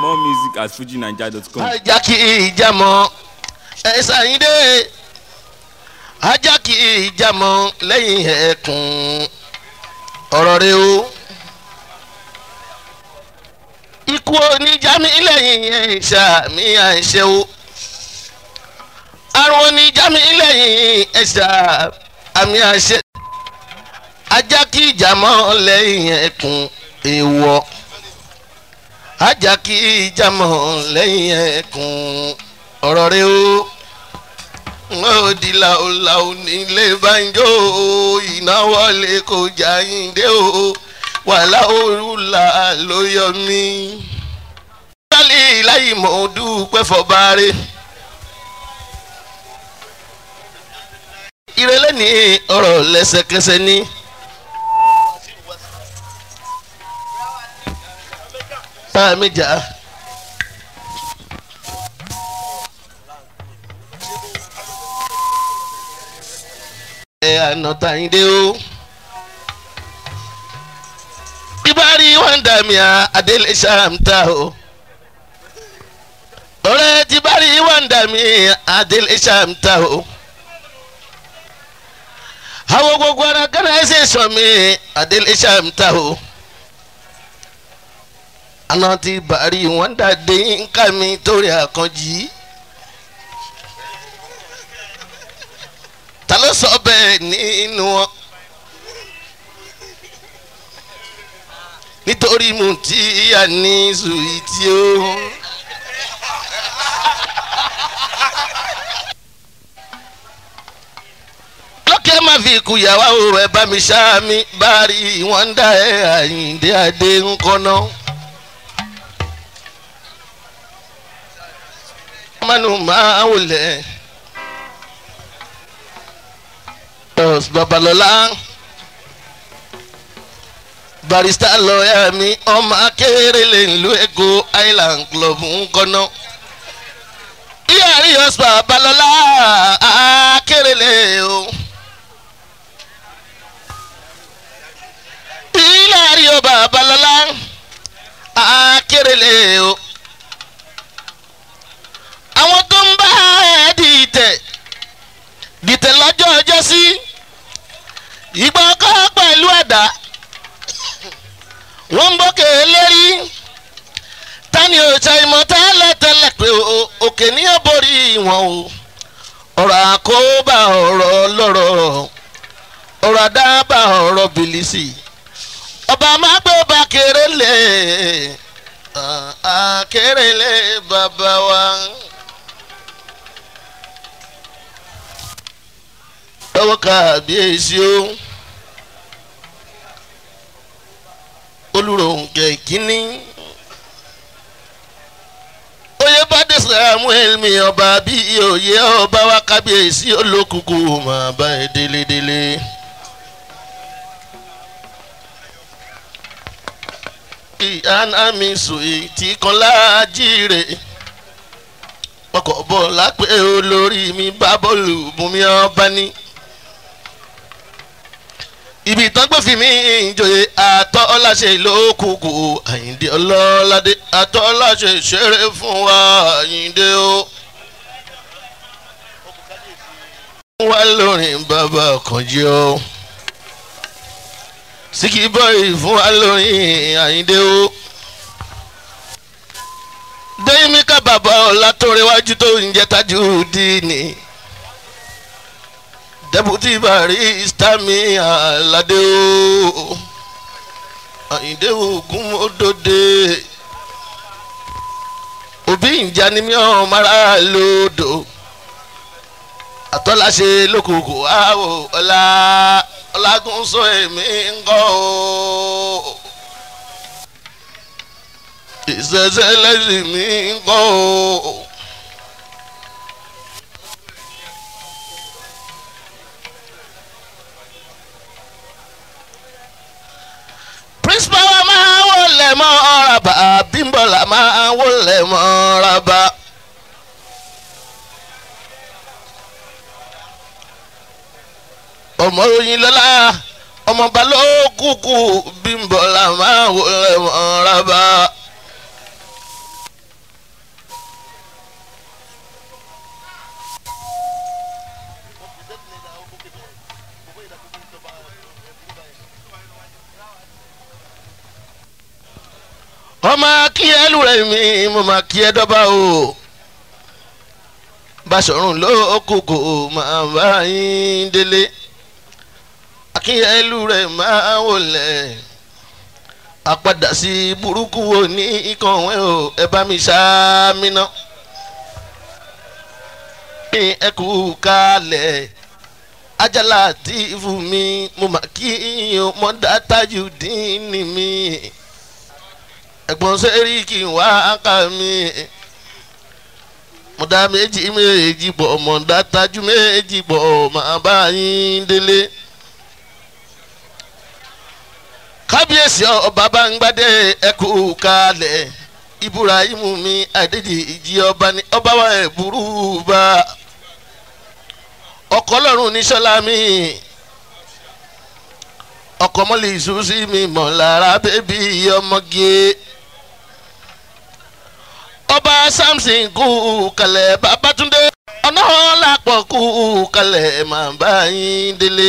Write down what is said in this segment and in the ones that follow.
more music at fujinaija.com. ajá kì í jámọ́ ẹ ṣàyíndé ajá kì í jámọ́ lẹ́yìn ẹ̀kún ọ̀rọ̀ rẹ o ikú oníjàmí lẹ́yìn ẹ̀ṣà mi àìṣe o àrùn oníjàmí lẹ́yìn ẹ̀ṣà àmì àṣẹ ajá kì í jámọ́ lẹ́yìn ẹ̀kún èèwọ̀ ajá kì í jámọ́ lẹ́yìn ẹ̀kún ọ̀rọ̀ rẹ o ó di làólàó nílé banjo ìnáwó lè kó jáyìndé o wàhálà òrùlà ló yọ mí. sálí láyì mọ̀ ọ́ dúpẹ́ fọbaare. ìrẹ̀lẹ̀ ní ọ̀rọ̀ lẹ́sẹ̀kẹsẹ̀ ní. bá mi jà. ẹ àná tàyíndé o. bíbárí wọn dà mí à adélé ṣàǹtà o. ọ̀rẹ́ tí bárí wọn dà mí adélé ṣàǹtà o. àwọn gbogbo ara gánà ẹsẹ̀ sọ mi adélé ṣàǹtà o. àná tí bárí wọn dà dé nǹkan mi torí àkànjì. ta ló sọ bẹ́ẹ̀ nínú wọn. nítorí mo ti yà ní sùwìtì o. lókè má fi ikú yàwá o ẹ bá mi ṣá mi bá rí wọn dá ẹ àyíǹde adé ńkọ́nà. manu máa wọlé. Os Babalọlá barista lọ́ọ̀yà mi ọmọ akérèlé ìlú Èkó Island Club ń kọ́nà. Iyàrí Os Babalọlá akérèlé o. Iyàrí Os Babalọlá akérèlé o. Àwọn tó ń bá ẹ̀ dìtẹ̀ dìtẹ̀ lọ́jọ́ ọjọ́ sí ìgbà ọkọ pẹ̀lú ẹ̀dá wọ́n ń bókè lérí tani òòṣà ìmọ̀ tẹ́lẹ̀ tẹ́lẹ̀ pé òkè ní borí wọn o ọ̀rọ̀ àkóbá ọ̀rọ̀ lọ́rọ̀ ọ̀rọ̀ àdábà ọ̀rọ̀ bìlísì ọba máa gbé bá kéré lé àkéré lé bàbá wa. lọ́wọ́ kábíyèsí o olùròǹkẹ́ kínní oyè bàdé samuel mi ọba bí oyè ọba wa kábíyèsí olókùkù máa bá ẹ délédélé. ìyáná mi sòye tí kan láàjírè ọkọ̀ bọ̀ lápẹ́ olórí mi bá bọ́ọ̀lù bùnmi ọba ní ibi ìtàn gbófin mi ìjòyè àtọ́ ọláṣẹ ìlókùkù àyíǹde ọlọ́ládé àtọ́ ọláṣẹ ìṣeré fún wa àyíǹde o. wá lórin bàbá kànjí o síkì bọ́ì fún wa lórin àyíǹde o. dẹ́yìnmíkà bàbá ọ̀làtọ̀rẹ́wájú tó ń jẹ́ tajú díìnì deputy barista mi alade o àyìndé ogun odòdè òbí ìjà ni mi ò mara lòdò àtọ́láṣe lókùnkùn àwò ọ̀la ọ̀làgúnṣọ èmi ń kọ́ o ìṣẹ̀ṣẹ̀ lẹ́sìn mi ń kọ́ o. principal wa máa wọlé mọ́ ọ̀ràbà bímbọ̀là máa wọlé mọ́ ọ̀ràbà. ọmọ oyin lọ́la ọmọọba ló kúkú bímbọ̀là máa wọlé mọ́ ọ̀ràbà. ọmọ kí ẹ lù rẹ mi mo máa kí ẹ dọ́bà o Báṣọ̀run ló kókó máa bá yín délé akínyẹlú rẹ máa wọlé àpadà sí burúkú wo ní ìkànwé o ẹ bá mi ṣáàmìnà ní ẹ kú kálẹ̀ ajala tí fún mi mo mà kí yín mọ dátájú dín ní mi ẹ̀gbọ́n sẹ́rí kí n wá ká mi mo dá méjì méjì pọ̀ mo dá tájú méjì pọ̀ máa bá yín délé kábíyèsí ọba Bángbádé ẹkú kalẹ̀ Ibrahimu mi Adédìjì ọba ní ọba wa ẹ̀ burú bá ọkọ lọ́rùn ní sọ́lá mi ọkọ mọ́lẹ̀ ìṣúsí mi mọ̀ lára bébí ọmọge ọba Samson kú kalẹ̀ Babátúndé ọ̀nà làpọ̀ kú kalẹ̀ màá bá yín délé.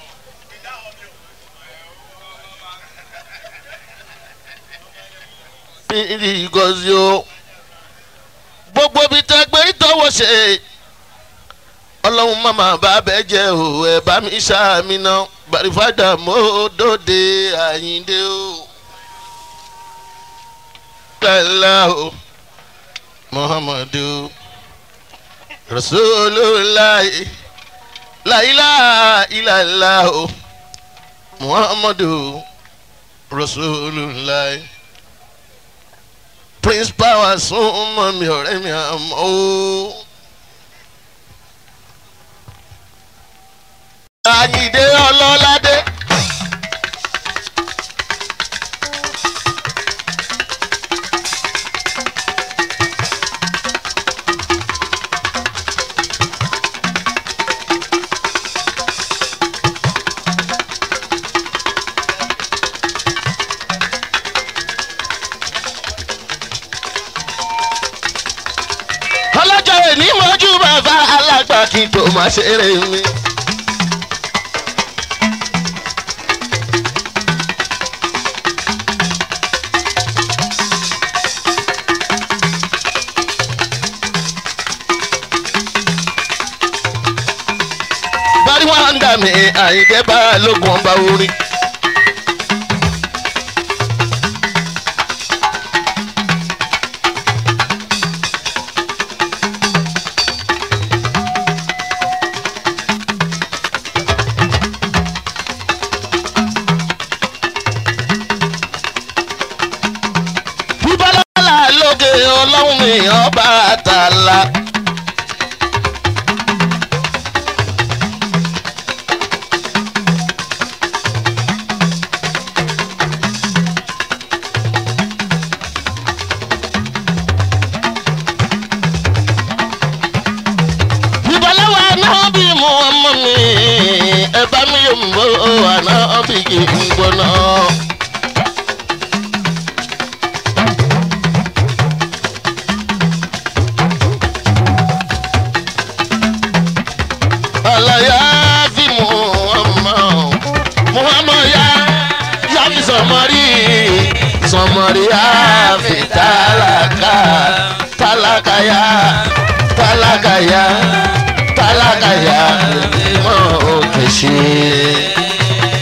ìrì gọ́sí o gbogbo bíi tẹgbẹ́ ìtọ́wọ́ ṣe ọlọ́run màmá bá bẹ́ jẹ́ o ẹ̀ bá mi ṣáàmì náà gbàrífàdà mọ́ọ́dọ́dẹ àyíndé o. lálá o muhammadu rasulullah láìlá ìlàlá o muhammadu rasulullah prince power sún mọ́ mi ọ̀rẹ́ mi àmọ́ o. àyìndé ọlọ́ládé. ọlọ́jọ́ èní mọ́jú bàbá alágbà kí n tó máa ṣeré mi. bari wọn dà mí àyíndé bá lógun ọba orin. bíbálá lóge ọlọ́run mi ọba àtàlà. bíbálá wa náà bí mu ọmọ mi ẹ bá mi yóò mú wa náà bí kì í gbóná. alaya fi muhammad muhammad ya ya fi sọmọrí sọmọrí ya fi tálákà tálákà ya tálákà ya tálákà ya mọ òkè ṣe.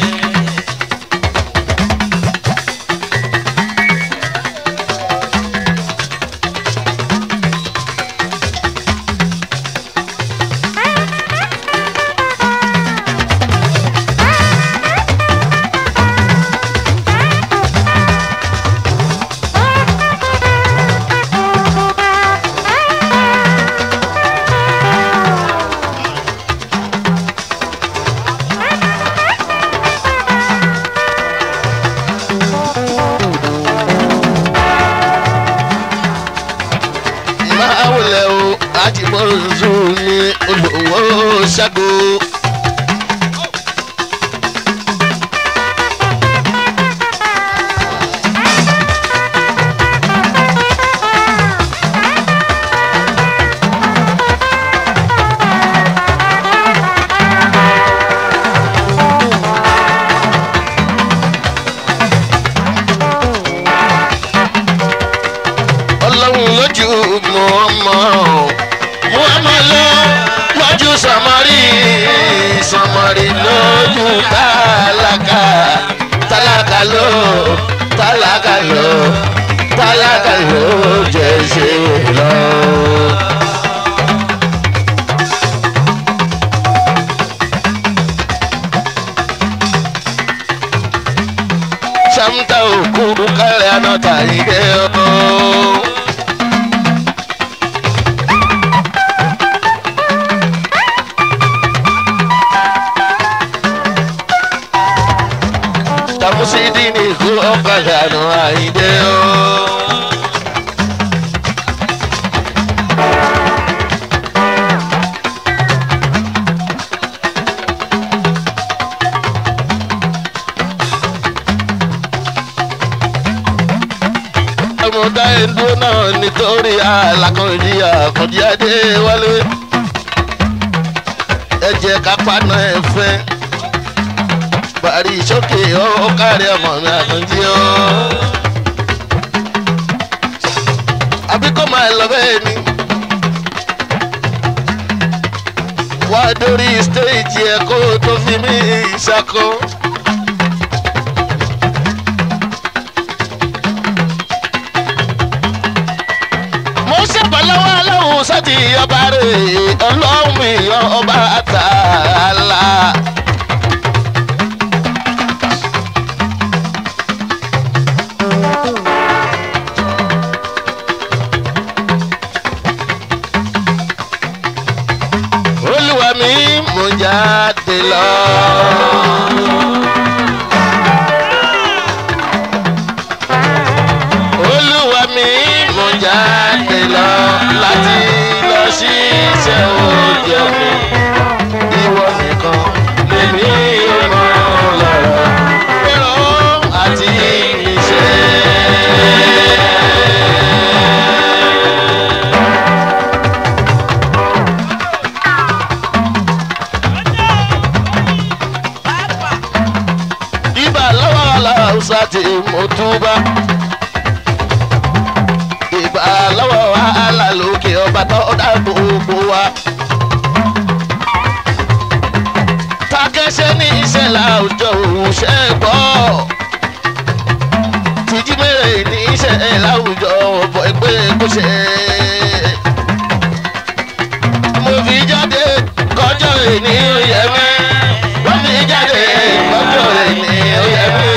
máa wọlé o láti bọ́rọ̀ zuu ní olówó ṣẹ́gun. rí lójú tálákà tálákà ló tálákà ló tálákà ló jẹ́ ṣe lọ. samta òkú kálẹ̀ anọ́ta ìdè ooo. tamusidi ni kú ọ̀kadà nù àìdè ooo. ọmọdé ẹ̀dúró náà nítorí alákọ̀ọ́dí àkọ́dí adé wálé ẹ jẹ́ ká paná ẹ fẹ́ bàrí sókè ó kárí ọmọ mi àkànjí ó. àbí kó máa lọ bẹ́ẹ̀ ni wá dórí stéèjì ẹ̀ kó tó fi mí ṣàkó. mo ṣèbà lọ́wọ́ aláwọ̀ sátì ọba rẹ̀ ọlọ́run mi ọba àtàlà. olúwa mi mo jáde lọ. olúwa mi mo jáde lọ láti lọ ṣiṣẹ́ òòjọ́ mi ìwọ nìkan lèmi ò mọ lọ́rọ̀ pẹ̀lú àti ìṣe. ibà lọ́wọ́ aláwùsá tí mo túbà ìbà lọ́wọ́ wàhálà lókè ọba tó dá gbogbo wa. takẹ́sẹ́ ní iṣẹ́ láwùjọ òṣè gbọ́. tìjí mẹ́rẹ̀ ní iṣẹ́ láwùjọ ọ̀bọ̀ ẹgbẹ́ kọ́ṣẹ́. mo fi jáde kọjọ́ ìní oyè mi. mo fi jáde kọjọ́ ìní oyè mi.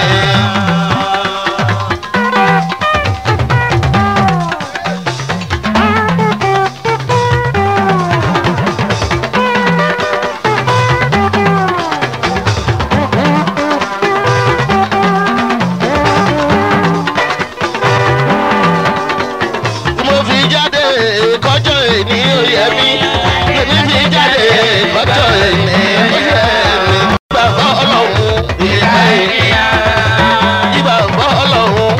mo fi jáde kọjọ ìní oyè mi èmi fi jáde kọjọ ìní oyè mi. ìgbàgbọ́ ọlọ́run ìgbà ènìyàn ìgbàgbọ́ ọlọ́run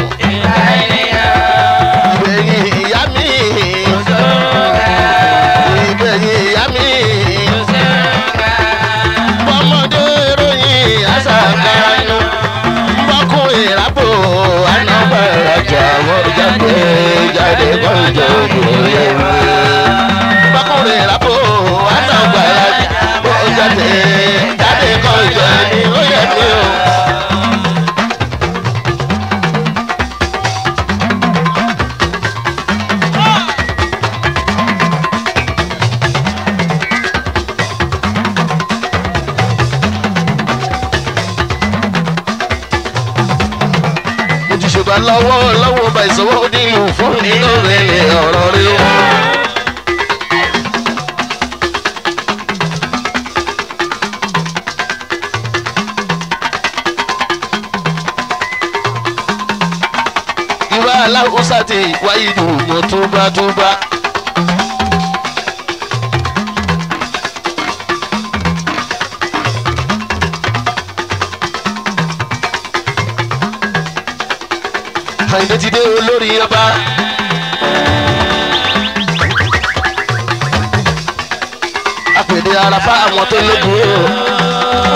ìgbẹ̀yìn ìyá mi ìgbẹ̀yìn ìyá mi bọ́mọdé ròyìn àṣàkánu bọ́kùn ìrábò anábàrájà wọ́n jáde jáde kọjọ òye mi. bọ́kùn ìrábò anábàrájà wọ́n jáde jáde kọjọ ní oyè mi o. mo ti ṣègbà lọ́wọ́ lọ́wọ́ bá ìṣòwò nínú fún nínú rẹ̀ ọ̀rọ̀ rẹ̀ o. ìwà aláwùsá ti wáyé dùn mo túbá túbá. àyìnbó ti dé olórí ọba. àpèdè àràfà àwọn tó lógun o.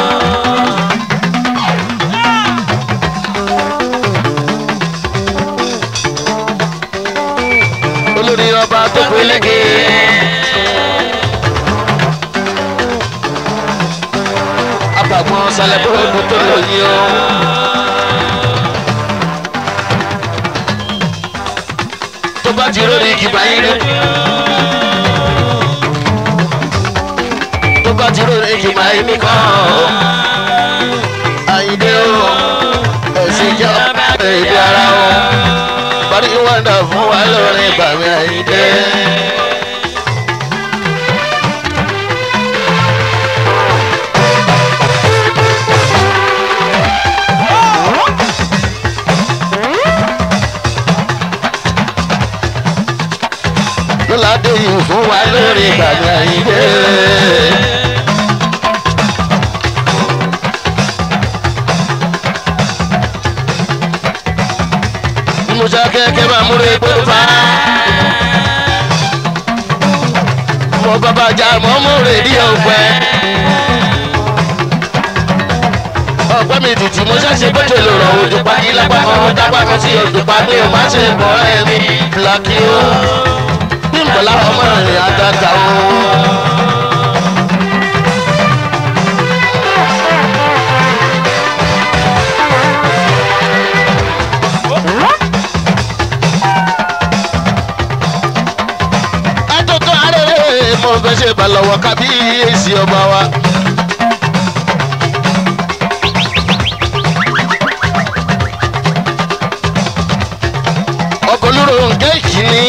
olórí ọba tó pélékè. sálẹ̀ bóòdù tó lóyún o. tó bá ti lórí ìkìbá yín rí. tó bá ti lórí ìkìbá yín nìkan o. àyíndé o ẹ̀sìn jẹ́ ọ̀pẹ̀ ìdí ara o. bari wọ́ndà fún wa lórí bàmí àyíndé. lọ́ládé yìí fún wa lórí bàmí àyíndé. musa kẹkẹ bá múre gbọdọ̀fà. mo bàbá jà mọ́ múre ní ọ̀pẹ. ọ̀pẹ mi tìtì mo ṣàṣe bọ́jọ̀ lò rọ̀ òjò pàdé lápá ọmọ dápá kan sí òjò pàdé o má ṣe bọ́ ẹ̀mí lọ́kì o. bí n bọ̀lá ọmọ rìn àgàgà o. àtòtò àrèrè mo fẹ́ ṣe balọ̀wọ̀ kábíyèsí ọba wa. ọkọ̀ olóró nǹkan ìkíní.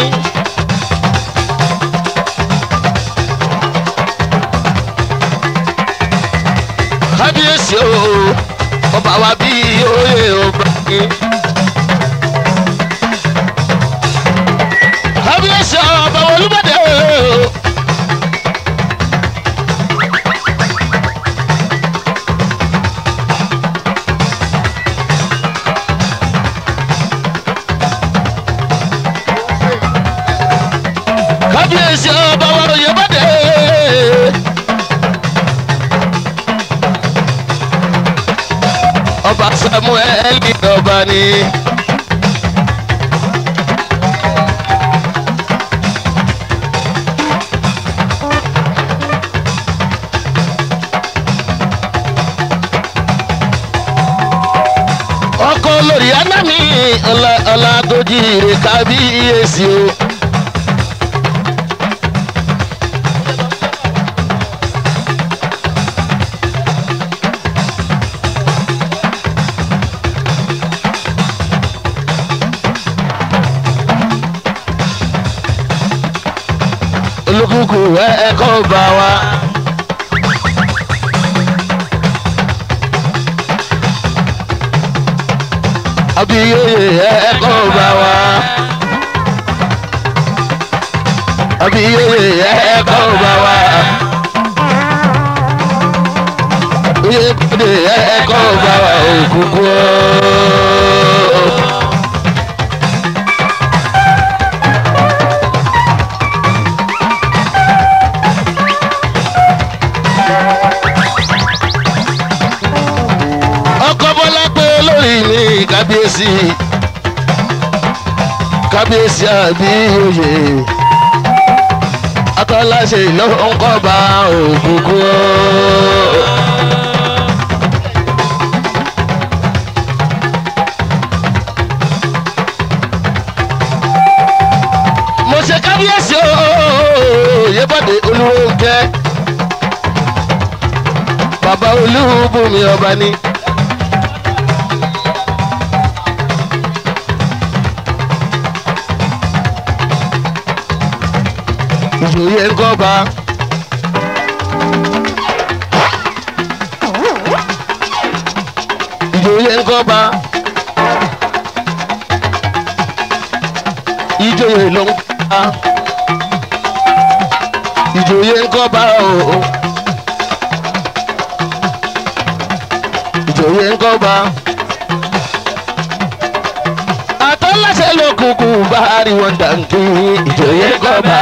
kábíyèsí o ọba wa bí oyè ọba yìí. kábíyèsí ọba olúbọdẹ o. kábíyèsí ọba olúbọdẹ. ọba samuel ní ọba ni. ọkọ lórí anami ọlágójì rẹ kábíyèsí o. olùkùkù ẹ ẹ kọ́ bá wa. abiyeye ẹkọ bá wa abiyeye ẹkọ bá wa oyèkúndé ẹkọ bá wa òkùnkùn ooo. ọkọ bọlá pé olórí mi kábíyèsí kábíyèsí àbí oyè akọ́láṣe ló ń kọ́ bá òkùnkùn. mo ṣe kábíyèsí ooo yébọ̀dé olúwòǹkẹ́ bàbá olúbùnmi ọba ni. ìjòyè ń kọ́ba. ìjòyè ń kọ́ba. ìjòyè ló ń kọ́ba. ìjòyè ń kọ́ba o. ìjòyè ń kọ́ba. àtọ́láṣẹ́ ló kúkú bá rí wọn dànkí ìjòyè ń kọ́ba.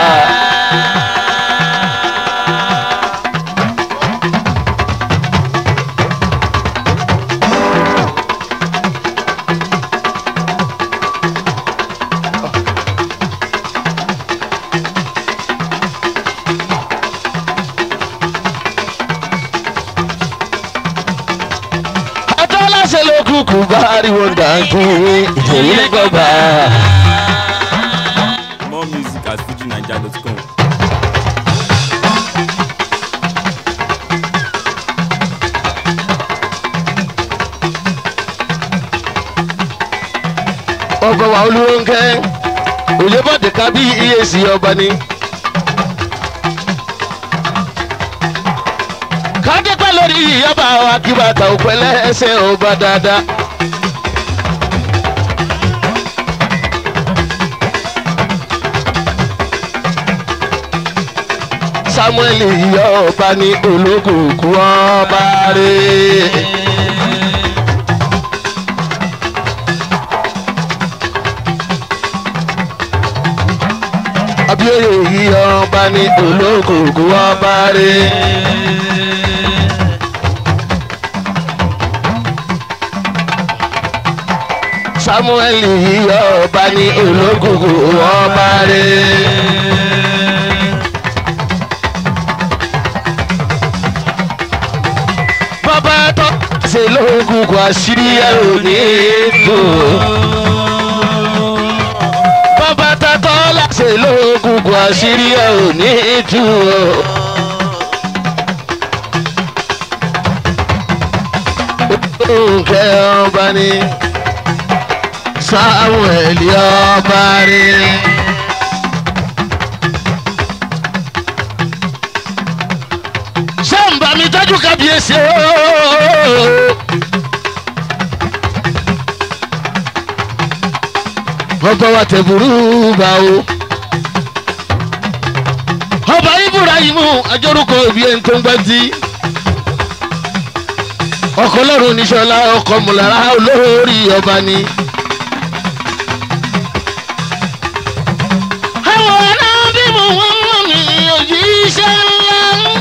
kúkú bá rí wọn dàgbé èyí lẹ́gbọ̀n bá. More music at fujinaija.com. ọkọ̀ wa olúwọ́nkẹ́ òyìnbọ̀dé kábí iyèsí ọba ni. kájẹ́pẹ́ lórí ìyábà wa kí bàtà òpẹ́lẹ́ ẹsẹ̀ ọba dáadáa. samuel ìyá ọba ní olókùnkùn ọba rẹ̀. abioye yìí ọba ní olókùnkùn ọba rẹ. samuel yìí ọba ní olókùnkùn ọba rẹ. bàbá tó ṣe lókùnkùn àṣírí ẹ̀ ò ní tó bàbá tatọ́ láṣẹ lóògùn kò àṣírí ẹ̀ ò ní tú o. Nkẹ́ ọba ni Samuel ọba rí. Ṣé ń bá mi tọ́jú kábíyèsí ooo? ọba wa tẹ burú bá o. ọba ibrahimu ajorúkọ òbí ẹni tó ń gbẹ́ tí. ọkọ lọ́rùn níṣọ́lá ọkọ mùlára olórí ọba ni. àwọn arábí mo wọ́n mọ̀ mí òjíṣẹ́ ńlá.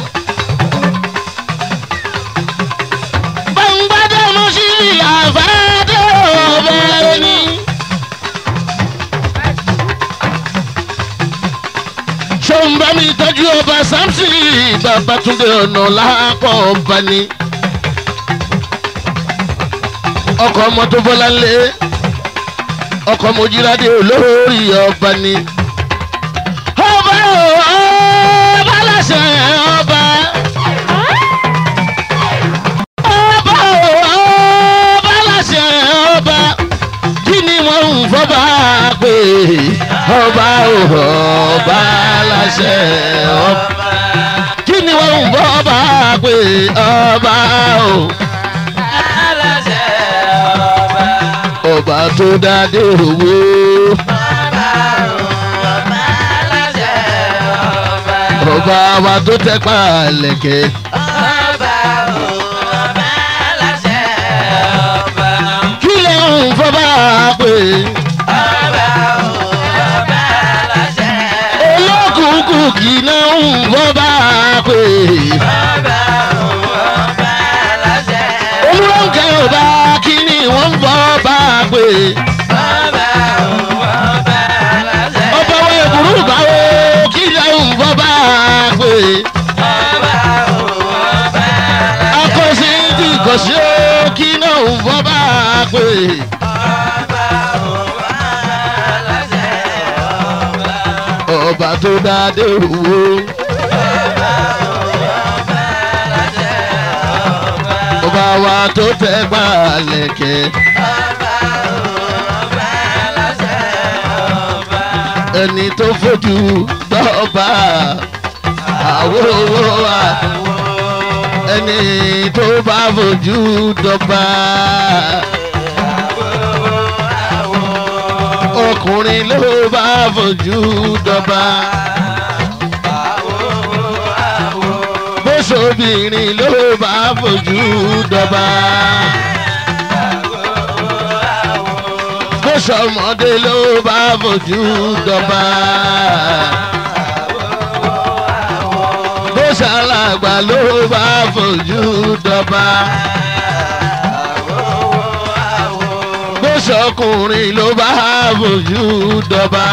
gbàngbàdé mo sì àfáàdé ọba ẹni. ṣé ń bá mi tọ́jú ọba samson babatunde ọ̀nà lápọ̀ ọba ni. ọkọ̀ ọmọ tó bọ́lá lé ọkọ̀ mojúládé olórí ọba ni. ọba o ọba láṣẹ ọba. ọba o ọba láṣẹ ọba. kí ni wọ́n ń fọ́ba pé ọba o ọba láṣẹ ọba. kí ni wọ́n ń fọ́ba pé ọba o. ọba tó dádé owó. ọba wa tó tẹ́ pa lẹ̀kẹ́. kí lè ń fọ́ba pé. olókùnkùn kì í náà ń fọ́ba pé. olùrànkẹ́ ọba kí ni wọ́n ń fọ́ba pé. ọba wa èbúrú báwo kí lè ń fọ́ba pé. akọ̀sí ti kọ̀sí ó kí náà ń fọ́ba pé. ọba tó dádé owó. ọba wa tó tẹ́ gbà lẹ̀kẹ́. ẹni tó fojú dọ́ba àwòrán wa ẹni tó bá fojú dọ́ba. ọkùnrin ló bá fojú dọ́ba. bóṣobìnrin ló bá fojú dọ́ba. bóṣọmọdé ló bá fojú dọ́ba. bóṣàlàgbà ló bá fojú dọ́ba. bóṣọkùnrin ló bá fojú dọ́ba.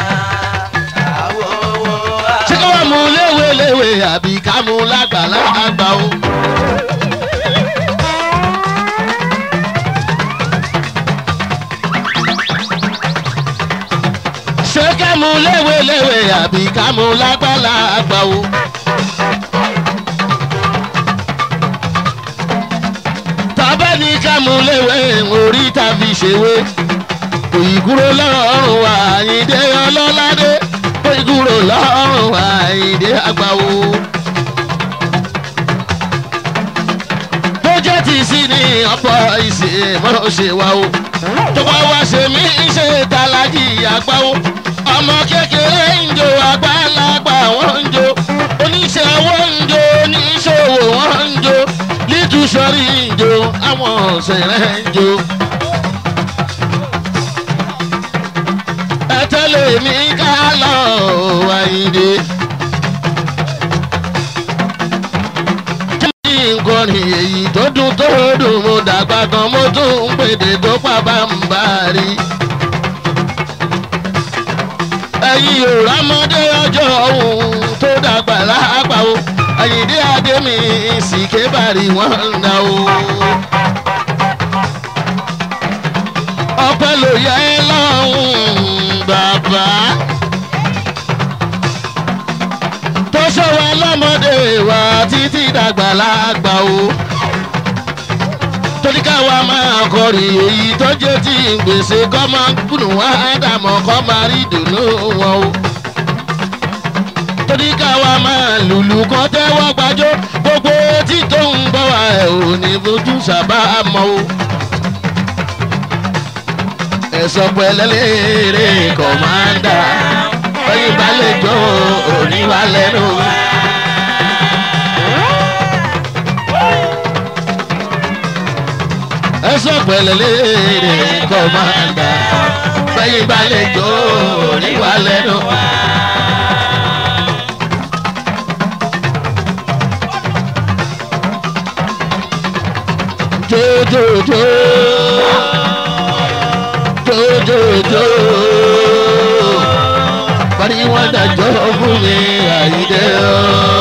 ṣé ká wá mú léwéléwé àbí ká mú lágbàlagbà o. léweléwe àbí ká mú lágbàlagbà o. tàbá ní ká mú léwe orí tàbí ṣèwé òyìnkúrò lọ́rùn àyíndé ọlọ́ládé òyìnkúrò lọ́rùn àyíndé àgbàwò. bójẹ́ ti sí ní ọ̀pọ̀ ìsìn mọ́ ṣe wá o tó bá wá ṣe mí ṣe tàlájì àgbáwo ọmọ kékeré ń jó àgbàlagbà wọ́n ń jó oníṣẹ́ owó ń jó oníṣòwò wọ́n ń jó lítúṣọ́rí ń jó àwọn ọ̀sẹ̀rẹ̀ ń jó. ẹ tẹ́lẹ̀ mi ká lọ àyíndé. nǹkan ni èyí tó dùn tó dùn mo dàgbà gan mo tún ń pèdè tó pàbá ń bá rí. ẹ̀yin ò rámọ́dé ọjọ́ òun tó dàgbà lápá o àyíndé adémi sì kébàrí wọn ń dá o. ọpẹ́ ló yẹ lọ́hùn bàbá. tó ṣọwọ́ lọ́mọdé wa títí dàgbà lágbà o. torí káwa máa kọrin èyí tó jẹ́ tí gbèsè kọ́ máa ń kùnú wá dàmọ́ kọ́ máa rí dùnú wọn o. torí káwa máa lùlù kọ́ tẹ́wọ́ gbàjọ́ gbogbo tí tó ń bọ̀ wá ẹ̀ ò ní fojú sábà mọ́ o. ẹ̀sọ́ pẹ̀lẹ́lẹ́rẹ́ kọ̀mándà oyin balẹ̀ jọ òní wa lẹ́nu. ẹ̀sọ́ pẹ̀lẹ́lẹ́rẹ́ kọ̀mándà oyin balẹ̀ jọ òní wa lẹ́nu. jojojo jojojo parí wọn dájọ́ fún mi àyídé o.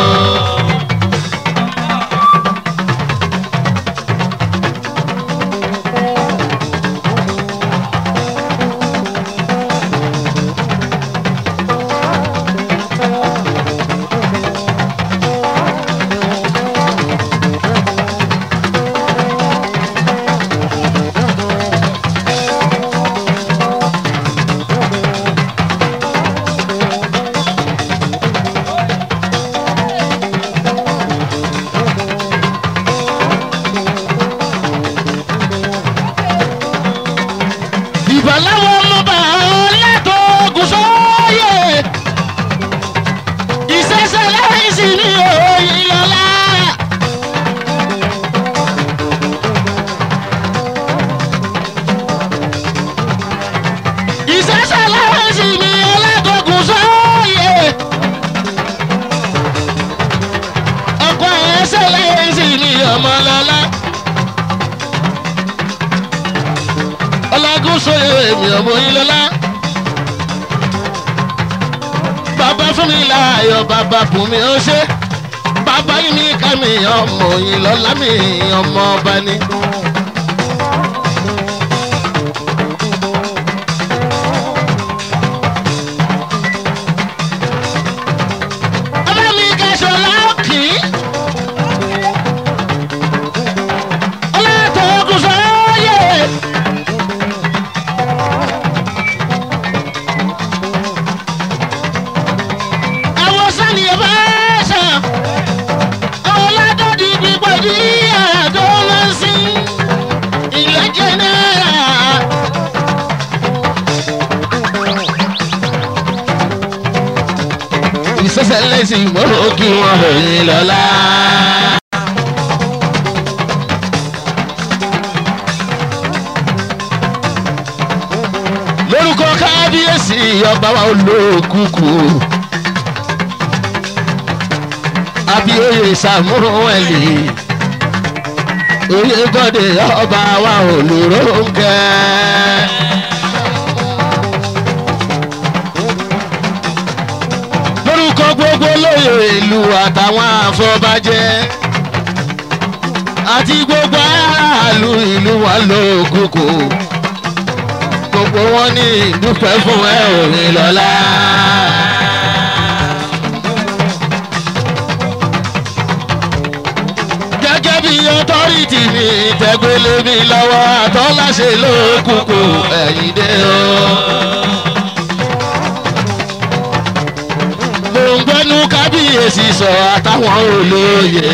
ìbàláwọ̀ ọmọọba ọlẹ́tọ̀ ogun sóyè ìṣẹ̀ṣẹ̀ láìsí ní òòyìn lọ́la. ìṣẹ̀ṣẹ̀ láìsí ní ọlẹ́tọ̀ ogun sóyè ọkọ̀ ẹ̀ṣẹ̀ láìsí ní ọmọlọ́lá. ọlágún sóyè èmi ọmọ yín lọ́lá. bàbá fún mi láàyò bàbá bùn mi ó ṣe. bàbá yín mi ká mi ọmọ yín lọ́lá mi ọmọ ọba ni. ọba mi kẹsọ̀ láòkì. ọlọ́tọ̀ ogun sọ́yè. àwọn sani ẹ bá sàn àwọn ládọ́dì gbígbọ́ ní àgọ́ lọ sí ìlẹ́jẹ̀ náírà. ìṣẹ̀ṣẹ̀ lẹ́sìn mọ́ kí wọ́n ròyìn lọ́la. lórúkọ kábíyèsí ọba wa olókùkù abioye samueli oyè bọ́dé ọba wa olùrónkẹ́. lórúkọ gbogbo lóye ìlú àtàwọn àfọbàjẹ́ àti gbogbo aráàlú ìlú wa lókùkù gbogbo gbogbo wọn ní ìdúpẹ́ fún ẹ òní lọ́la. gẹ́gẹ́ bí ọtọ́rìtì mi tẹ́gbélé mi lọ́wọ́ àtọ́láṣe lókùnkù ẹ̀yìn dé o. gbòǹgbẹ́nu kábíyèsí sọ àtàwọn olóye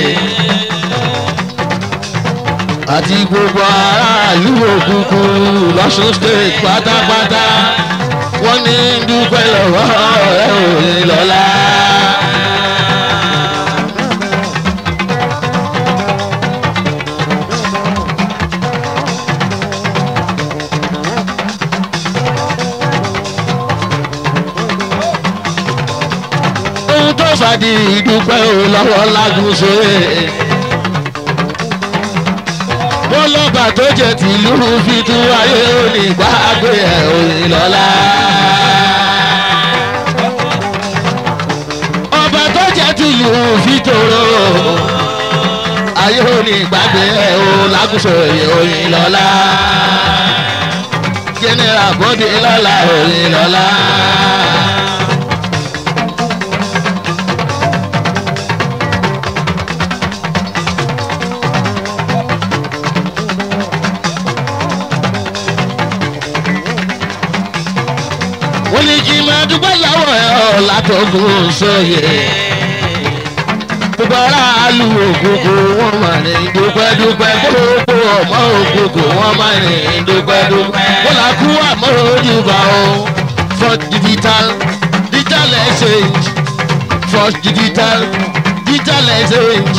àti gbogbo aráàlú òkùnkùn lọ́sùn state pátápátá wọ́n ní dúpẹ́ lọ́wọ́ ẹ̀ òní lọ́la. ohun tó fàdí ìdúpẹ́ ò lọ́wọ́ lágùn sóyè. wọ́n lọ́ba tó jẹ́ tìlú fi tú ayé òní gbàgbé ẹ̀ òní lọ́la. ọba tó jẹ́ tìlú fi tòrò ayé òní gbàgbé ẹ̀ ò lágùn sóyè òní lọ́la. general bọ́dé lọ́la òní lọ́la. wọ́n ní kí n máa dúpẹ́ lọ́wọ́ ẹ̀ ọ́ látọ̀gùn sóye. gbogbo aráàlú òkùnkùn wọ́n máa ní dúpẹ́ dúpẹ́ gbogbo ọmọ òkùnkùn wọ́n máa ní dúpẹ́ dúpẹ́. wọ́n là kú àmọ́ ojúbà o for digital digital exchange for digital digital exchange.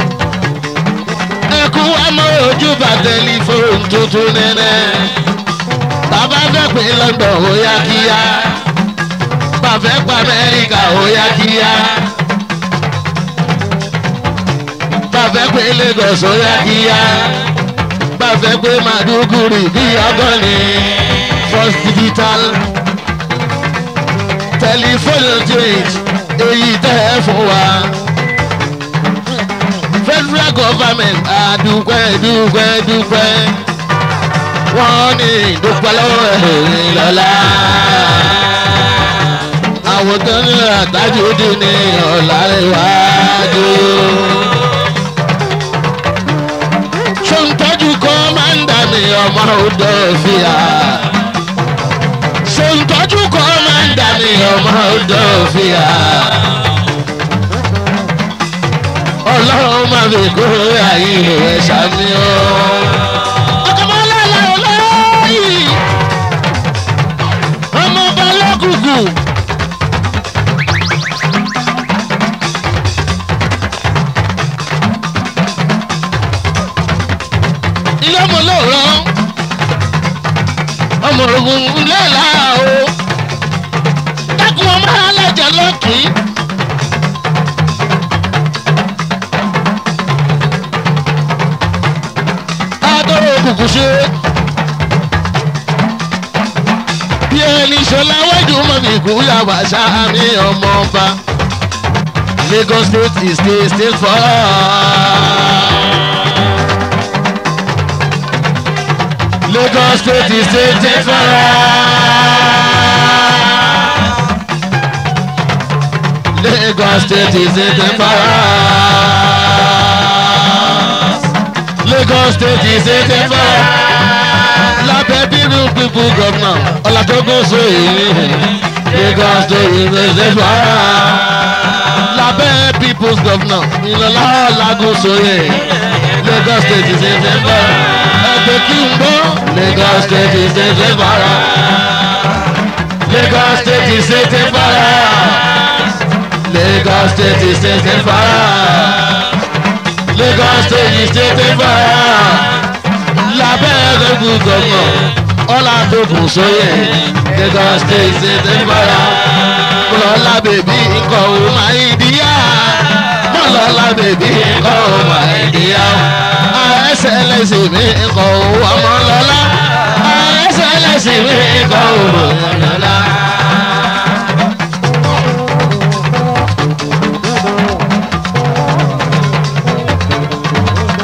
ẹkú àmọ́ ojúbà tẹlifóònù tuntun nẹ́nẹ́ bàbá fẹ́ pé london ó yá kíá bàbá fẹ́ pa amẹ́ríkà ó yá kíá bàbá fẹ́ pé lagos ó yá kíá bàbá fẹ́ pé maduguri bí ọgọ́ni first digital telephone change èyí tẹ́ ẹ fún wa federal government àdúpẹ́ dúpẹ́ dúpẹ́ wọ́n ní ìdúpẹ́ lọ́wọ́ ẹ̀rìn lọ́la. àwọn tó ní àtàjù dín ní ọ̀làríwájú. sọ́ńtọ́jú kọ́ máa ń dà ní ọmọ odò fìyà. sọ́ńtọ́jú kọ́ máa ń dà ní ọmọ odò fìyà. ọlọ́run máa fi kó àyè rẹ̀ sàmì ọ́. ọmọ balógùgù. ilé ọmọ lóòrọ ọmọ ogun ilé ìlà o dákun ọmọ alájà lọ́kì. adọ́rọ̀ òkùnkùn ṣe bí ẹni ṣọlá wájú mọ́mí kú yàgbà sáàmì ọmọ ọba lagos state is the state for lagos state is the state for lagos state is the state for lagos state is the state for lábẹ́ bínú pípú gọ́fúnà ọ̀làdógún so èyí lagos tó ìrẹsẹ̀ fara lábẹ́ people's governor ìlọ́lá ọ̀làgún sóyè lagos state ìṣẹ̀ṣẹ̀ fara ẹgbẹ́ kí n gbọ́ lagos state ìṣẹ̀ṣẹ̀ fara lagos state ìṣẹ̀ṣẹ̀ fara lagos state ìṣẹ̀ṣẹ̀ fara lagos state ìṣẹ̀ṣẹ̀ fara lábẹ́ ẹgbẹ́ gọ́gọ́ ọ̀là tó kù sóyè lagos state ṣe tẹ́ fara mọ̀lọ́lá bèbí nǹkan ò máa ń díyà mọ̀lọ́lá bèbí nǹkan ò máa ń díyà ẹsẹ̀ lẹ́sìn mi nǹkan ò ọmọ lọ́lá ẹsẹ̀ lẹ́sìn mi nǹkan ò ọmọ lọ́lá.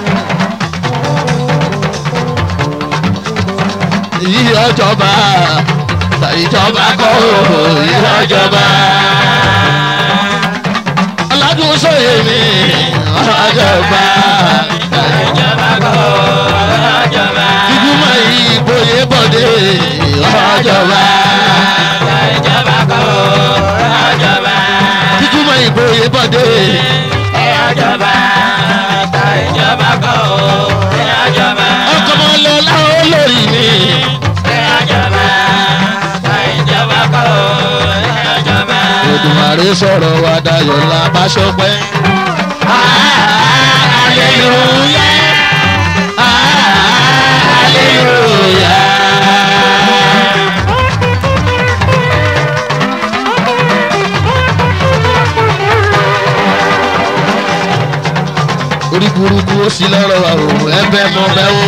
yí ọjọba ìjọba kọ́ ìjọba. aládùn sóye mi ọjọba. ìjọba kọ́ ìjọba. ìgbìmọ̀ ìbòye bọ̀dé ọjọba. ìjọba kọ́ ìjọba. ìgbìmọ̀ ìbòye bọ̀dé. ìjọba ìjọba kọ́ ìjọba. ọkọ̀ mọ́ lọ láwọn olórí mi. ìjọba ìjọba kọ́ ìjọba. Olùmọ̀rẹ́ sọ̀rọ̀ wa dayọ̀ la bá ṣọpẹ́. Hallelujah. Hallelujah. orí burúkú ó sì lọ́rọ̀ wa o ẹbẹ̀ mọ bẹ́ o.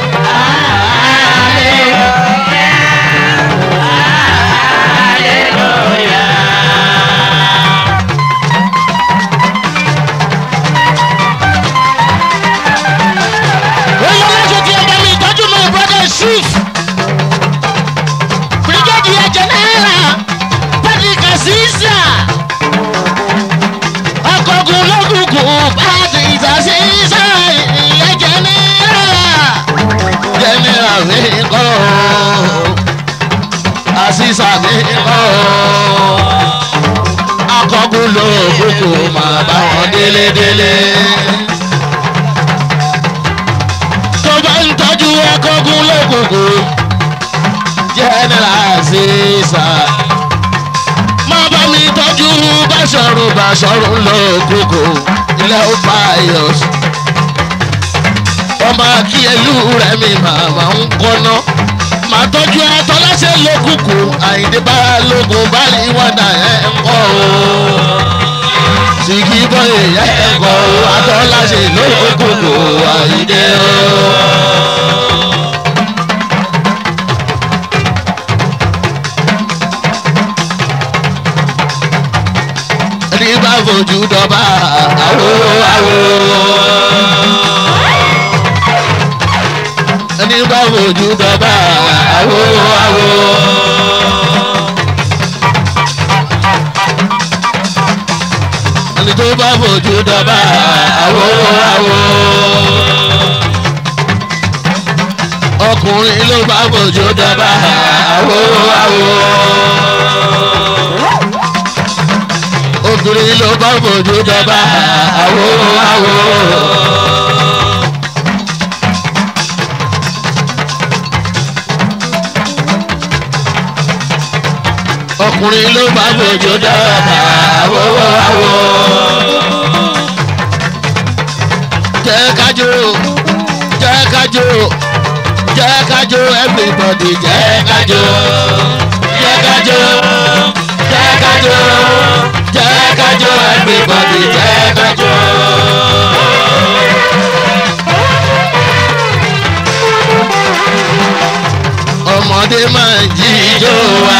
Oyè aláṣẹ tí ẹ bá mi ìtọ́jú my brother chief. Brigadier General Patrick Asisa. Akọ̀gùn lọ́gùnkùn Patrick Asisa ìyẹn General. General mi kọ́ Asisa mi kọ́ Akọ̀gùn lọ́gùnkùn máa bá wọn délé délé. tó bá ń tọ́jú akọ́gun lókùnkùn general ṣèṣà má bá mi tọ́jú báṣọ̀rù báṣọ̀rù lókùnkùn ilẹ̀ ó pius ọmọ akíyẹlú rẹ̀ mi màmá ń kọ́ná màá tọ́jú atọ́láṣẹ́ lókùnkùn àyíndé bá lókun báyìí wọ́n dà ẹ̀ ń kọ́ o sìgì bọ́ èèyàn ẹ̀ kọ́ o atọ́láṣẹ́ lókùnkùn àyíndé o. ẹni bá fojú dọ́bà àwo àwo. ẹni bá fojú dọ́bà àwo àwo. ẹni tó bá fojú dọ́bà àwo àwo. ọkùnrin ló bá fojú dọ́bà àwo àwo obìnrin ló bá fojú dọ́bà àwo àwo. ọkùnrin ló bá fojú dọ́bà àwo àwo. jẹ́ kájọ jẹ́ kájọ jẹ́ kájọ everybody jẹ́ kájọ jẹ́ kájọ jẹ́ kájọ jẹ́ kájọ everybody jẹ́ kájọ. ọmọdé máa ń jíjó wa